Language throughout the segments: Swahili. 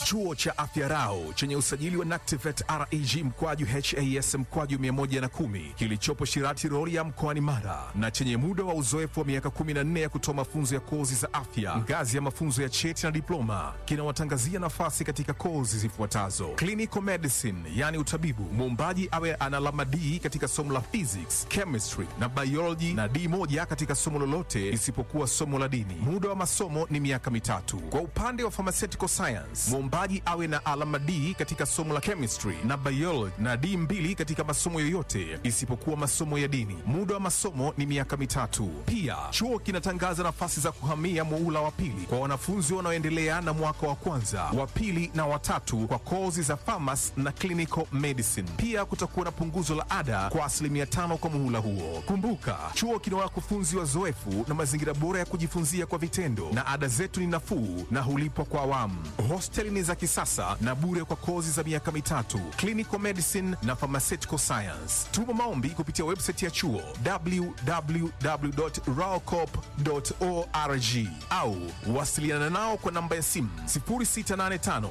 Chuo cha Afya Rau chenye usajili wa NACTIVATE reg mkwaju has mkwaju 110 kilichopo Shirati Rorya mkoani Mara na chenye muda wa uzoefu wa miaka 14 ya kutoa mafunzo ya kozi za afya ngazi ya mafunzo ya cheti na diploma kinawatangazia nafasi katika kozi zifuatazo: clinical medicine, yani utabibu, muombaji awe ana alama D katika somo la physics, chemistry na biology na D moja katika somo lolote isipokuwa somo la dini. Muda wa masomo ni miaka mitatu. Kwa upande wa pharmaceutical science, muombaji awe na alama D katika somo la chemistry na biology na D mbili katika masomo yoyote isipokuwa masomo ya dini. Muda wa masomo ni miaka mitatu. Pia chuo kinatangaza nafasi za kuhamia muula wa pili kwa wanafunzi wanaoendelea na mwaka wa kwanza, wa pili na watatu kwa kozi za pharmacy na clinical medicine. Pia kutakuwa na punguzo la ada kwa asilimia tano kwa muhula huo. Kumbuka, chuo kina wakufunzi wazoefu na mazingira bora ya kujifunzia kwa vitendo, na ada zetu ni nafuu na hulipwa kwa awamu. Hosteli ni za kisasa na bure kwa kozi za miaka mitatu, clinical medicine na pharmaceutical science. Tuma maombi kupitia website ya chuo www.raocop.org au wasiliana nao kwa namba ya simu 0685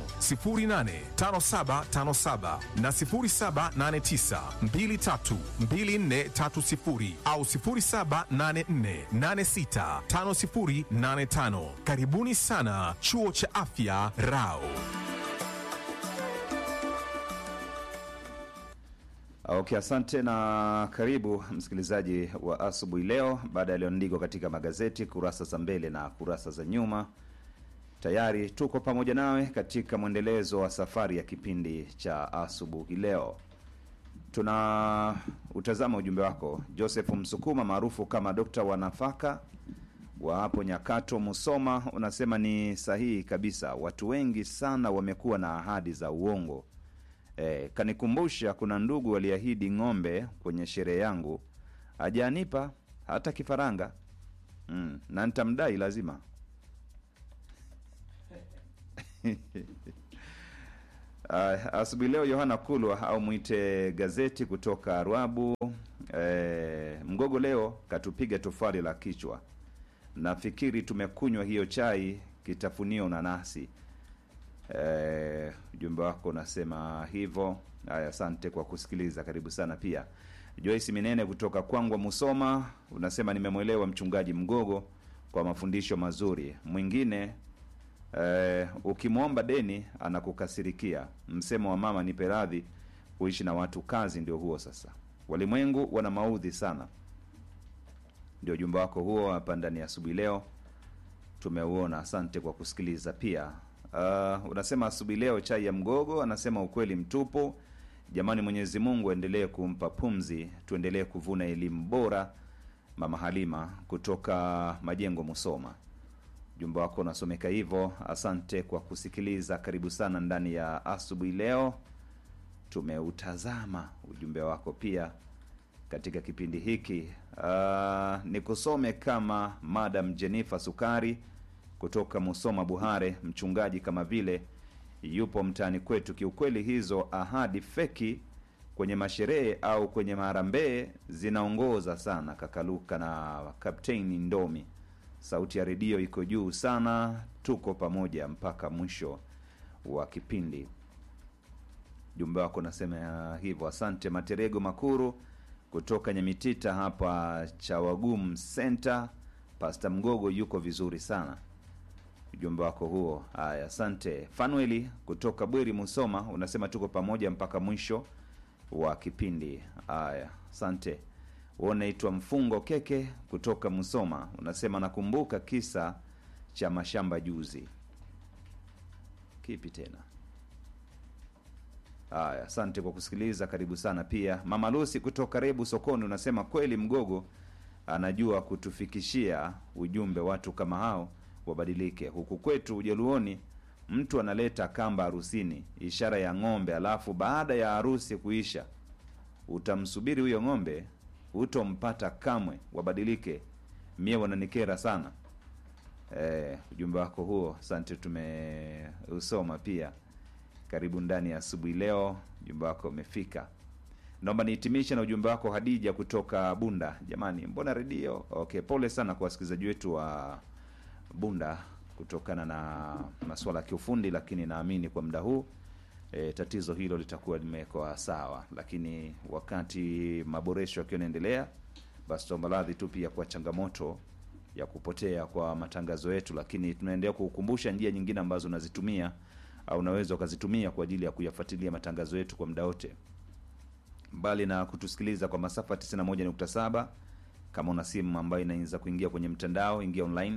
085757 na 0789 232430 au 0784865085. Karibuni sana chuo cha afya Rao. Okay, asante na karibu msikilizaji wa asubuhi leo. Baada ya yaliyoandikwa katika magazeti kurasa za mbele na kurasa za nyuma, tayari tuko pamoja nawe katika mwendelezo wa safari ya kipindi cha asubuhi leo. Tuna utazama ujumbe wako. Joseph Msukuma maarufu kama dokta wa nafaka wa hapo Nyakato, Musoma, unasema ni sahihi kabisa. Watu wengi sana wamekuwa na ahadi za uongo. E, kanikumbusha kuna ndugu waliahidi ng'ombe kwenye sherehe yangu, hajanipa hata kifaranga mm, na nitamdai lazima. Uh, asubuhi leo Yohana Kulwa au mwite gazeti kutoka Rwabu. E, mgogo leo katupiga tofali la kichwa. Nafikiri tumekunywa hiyo chai kitafunio nanasi. Eh, ujumbe wako unasema hivyo. Haya, asante kwa kusikiliza, karibu sana. Pia Joyce Minene kutoka Kwangwa, Musoma, unasema nimemwelewa mchungaji Mgogo kwa mafundisho mazuri. Mwingine eh, ukimwomba deni anakukasirikia. Msemo wa mama nipe radhi, kuishi na watu kazi ndio huo. Sasa walimwengu wana maudhi sana. Ndio ujumbe wako huo hapa ndani ya asubuhi leo, tumeuona. Asante kwa kusikiliza pia. Uh, unasema asubuhi leo chai ya mgogo, anasema ukweli mtupu. Jamani, Mwenyezi Mungu aendelee kumpa pumzi, tuendelee kuvuna elimu bora. Mama Halima kutoka Majengo, Musoma, ujumbe wako unasomeka hivyo. Asante kwa kusikiliza, karibu sana ndani ya asubuhi leo. Tumeutazama ujumbe wako pia katika kipindi hiki. Uh, nikusome kama Madam Jennifer Sukari kutoka Musoma Buhare, mchungaji kama vile yupo mtaani kwetu. Kiukweli hizo ahadi feki kwenye masherehe au kwenye maharambee zinaongoza sana. Kakaluka na Kapteni Ndomi, sauti ya redio iko juu sana, tuko pamoja mpaka mwisho wa kipindi. Jumbe wako nasema hivyo, asante. Materego Makuru kutoka Nyamitita hapa Chawagum Center, Pasta Mgogo yuko vizuri sana ujumbe wako huo. Haya, asante. Fanueli kutoka Bweri, Musoma, unasema tuko pamoja mpaka mwisho wa kipindi. Haya, asante. Unaitwa Mfungo Keke kutoka Musoma, unasema nakumbuka kisa cha mashamba juzi. Kipi tena? Haya, asante kwa kusikiliza, karibu sana pia. Mama Lusi kutoka Rebu Sokoni, unasema kweli Mgogo anajua kutufikishia ujumbe, watu kama hao wabadilike. Huku kwetu Ujaluoni, mtu analeta kamba harusini, ishara ya ng'ombe, alafu baada ya harusi kuisha utamsubiri huyo ng'ombe, utompata kamwe. Wabadilike, mie wananikera sana. E, ujumbe wako huo, asante, tumeusoma pia. Karibu ndani ya asubuhi leo, ujumbe wako umefika. Naomba nihitimishe na ujumbe wako Hadija kutoka Bunda. Jamani, mbona redio? Okay, pole sana kwa wasikilizaji wetu wa Bunda kutokana na masuala ya kiufundi, lakini naamini kwa muda huu e, tatizo hilo litakuwa limewekwa sawa, lakini wakati maboresho yakiwa yanaendelea, basi tuomba radhi tu pia kwa changamoto ya kupotea kwa matangazo yetu, lakini tunaendelea kukukumbusha njia nyingine ambazo unazitumia au unaweza ukazitumia kwa ajili ya kuyafuatilia matangazo yetu kwa muda wote, mbali na kutusikiliza kwa masafa 91.7. Kama una simu ambayo inaweza kuingia kwenye mtandao, ingia online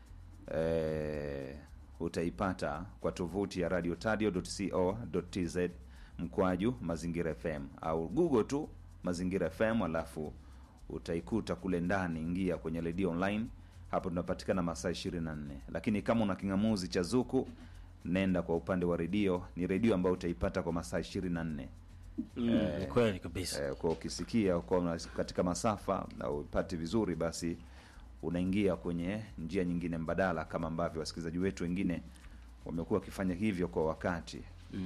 e, utaipata kwa tovuti ya radiotadio.co.tz mkwaju mazingira FM au Google tu mazingira FM, alafu utaikuta kule ndani. Ingia kwenye redio online, hapo tunapatikana masaa 24. Lakini kama una king'amuzi cha Zuku, nenda kwa upande wa redio, ni redio ambayo utaipata kwa masaa 24. Mm, ni kweli kabisa. Eh, kwa ukisikia kwa una- katika masafa na upati vizuri, basi unaingia kwenye njia nyingine mbadala, kama ambavyo wasikilizaji wetu wengine wamekuwa wakifanya hivyo kwa wakati.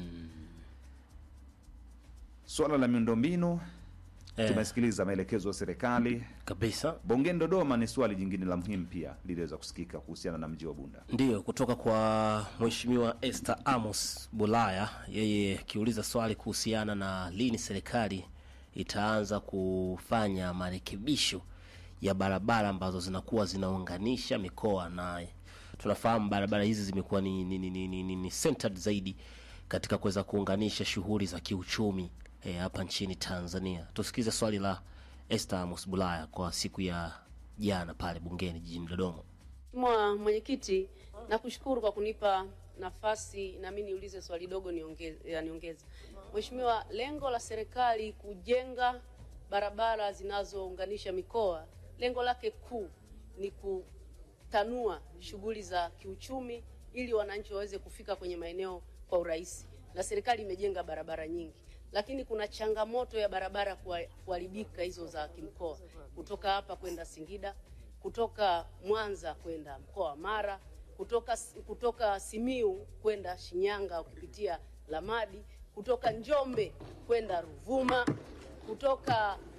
Swala la miundombinu Eh, tumesikiliza maelekezo ya serikali. kabisa Bongeni Dodoma ni swali jingine la muhimu pia liliweza kusikika kuhusiana na mji wa Bunda. ndiyo kutoka kwa Mheshimiwa Esther Amos Bulaya, yeye akiuliza swali kuhusiana na lini serikali itaanza kufanya marekebisho ya barabara ambazo zinakuwa zinaunganisha mikoa, na tunafahamu barabara hizi zimekuwa ni, ni, ni, ni, ni, ni, ni centered zaidi katika kuweza kuunganisha shughuli za kiuchumi eh, hapa nchini Tanzania. Tusikize swali la Esther Amos Bulaya kwa siku ya jana pale bungeni jijini Dodoma. Mheshimiwa Mwenyekiti, nakushukuru kwa kunipa nafasi na mimi niulize swali dogo niongeze, ya niongeze. Mheshimiwa, lengo la serikali kujenga barabara zinazounganisha mikoa, lengo lake kuu ni kutanua shughuli za kiuchumi ili wananchi waweze kufika kwenye maeneo kwa urahisi, na serikali imejenga barabara nyingi, lakini kuna changamoto ya barabara kuha- kuharibika hizo za kimkoa, kutoka hapa kwenda Singida kutoka Mwanza kwenda mkoa wa Mara, kutoka, kutoka Simiu kwenda Shinyanga ukipitia Lamadi, kutoka Njombe kwenda Ruvuma, kutoka